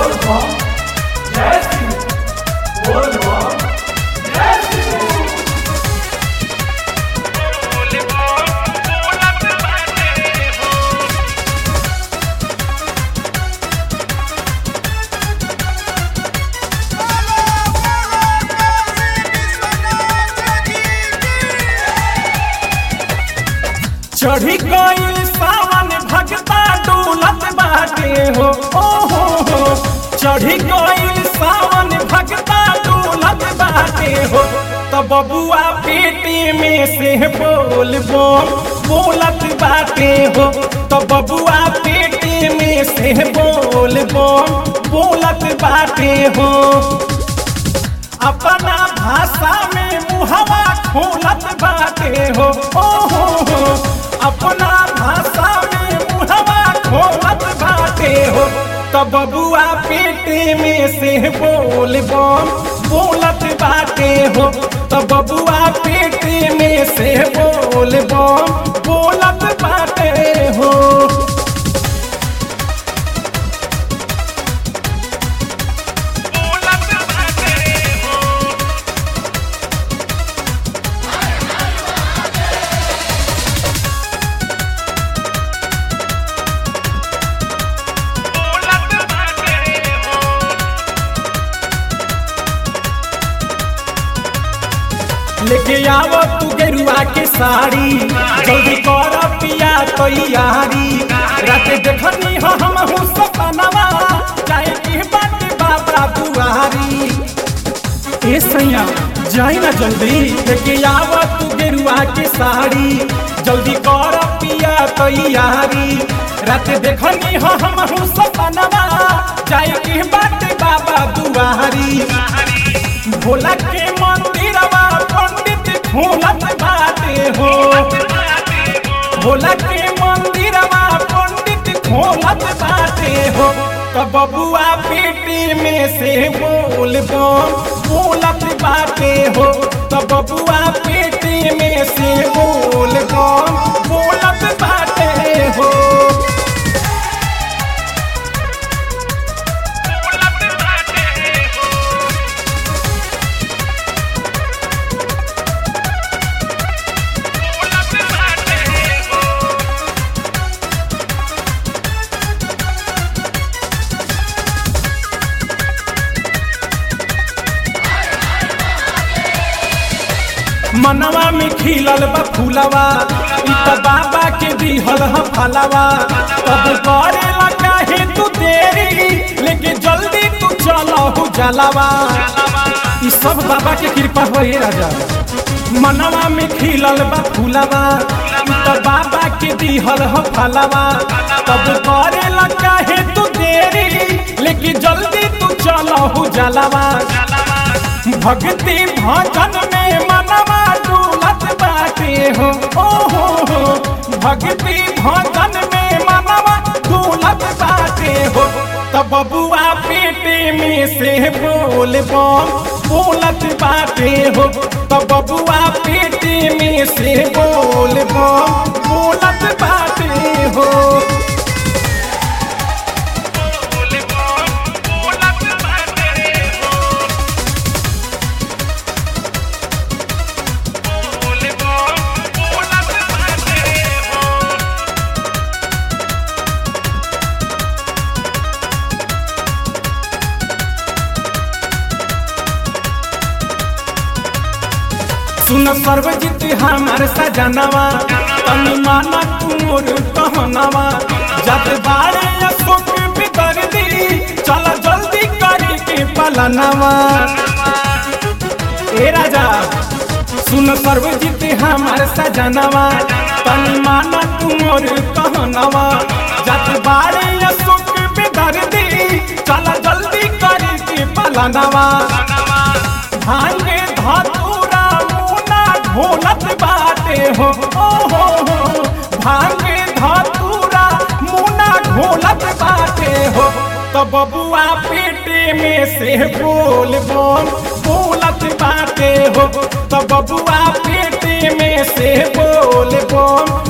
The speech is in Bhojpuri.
चढ़ी गई सावन भगता डोलत बाटे हो ओ हो हो चढ़ी गई सावन भगता डोलत बाटे हो तो बबुआ पेटे में से बोल बोल बोलत बाटे हो तो बबुआ पेटे में से बोल बोल बोलत बाटे हो अपना भाषा में मुहवा खोलत बाटे हो ओ हो हो अपना भाषा में मुहवा खोलत बाटे हो तो बबुआ पेटे में से बोल बम बोलत बाटे हो तो बबुआ पेटे में से बोल बम बोलत बाटे हो लेके आवो तू गेरुआ के साड़ी जल्दी कर पिया तैयारी रात देखनी हो हम हूँ सपनवा चाहे की बात बाबा दुआरी ए सैया जाई ना जल्दी लेके आवो तू गेरुआ के साड़ी जल्दी कर पिया तैयारी रात देखनी हो हम हूँ सपनवा चाहे की बात बाबा दुआरी भोला के मंदिरवा पंडित खोलत बाटे हो भोला के मंदिरवा पंडित खोलत बाटे हो तो बबुआ पेटे में से बोल बम बोलत बाटे हो तो बबुआ पेटे में से बोल बम बोलत बाटे हो मनवा में खिलल बा फूलवा इ त बाबा के दिहल ह फलवा तब करेला काहे तू देरी लेके जल्दी तू चलहु जलवा इ सब बाबा के कृपा होए राजा मनवा में खिलल बा फूलवा इ त बाबा के दिहल ह फलवा तब करेला काहे तू देरी लेके जल्दी तू चलहु जलवा भक्ति भजन में मनवा डूलत बाटे हो ओ हो हो भक्ति भजन में मनवा डूलत बाटे हो तब बबुआ पेटे में से बोल बम बोलत बाटे हो तब बबुआ पेटे में से बोल बम बोलत बाटे हो सुन सर्वजित हमार सजनवा तनी माना तुमोर कहनवा जब बारे अशोक बितर दी चल जल्दी करी के पलनवा ए राजा सुन सर्वजित हमार सजनवा तनी माना तुमोर कहनवा जब बारे अशोक बितर दी चल जल्दी करी के पलनवा भांगे धतूरा मुना ढोलत बाटे हो ओ हो हो भांगे धतूरा मुना ढोलत बाटे हो तो बबुआ पेटे में से बोल बोल बोलत बाटे हो तो बबुआ पेटे में से बोल बोल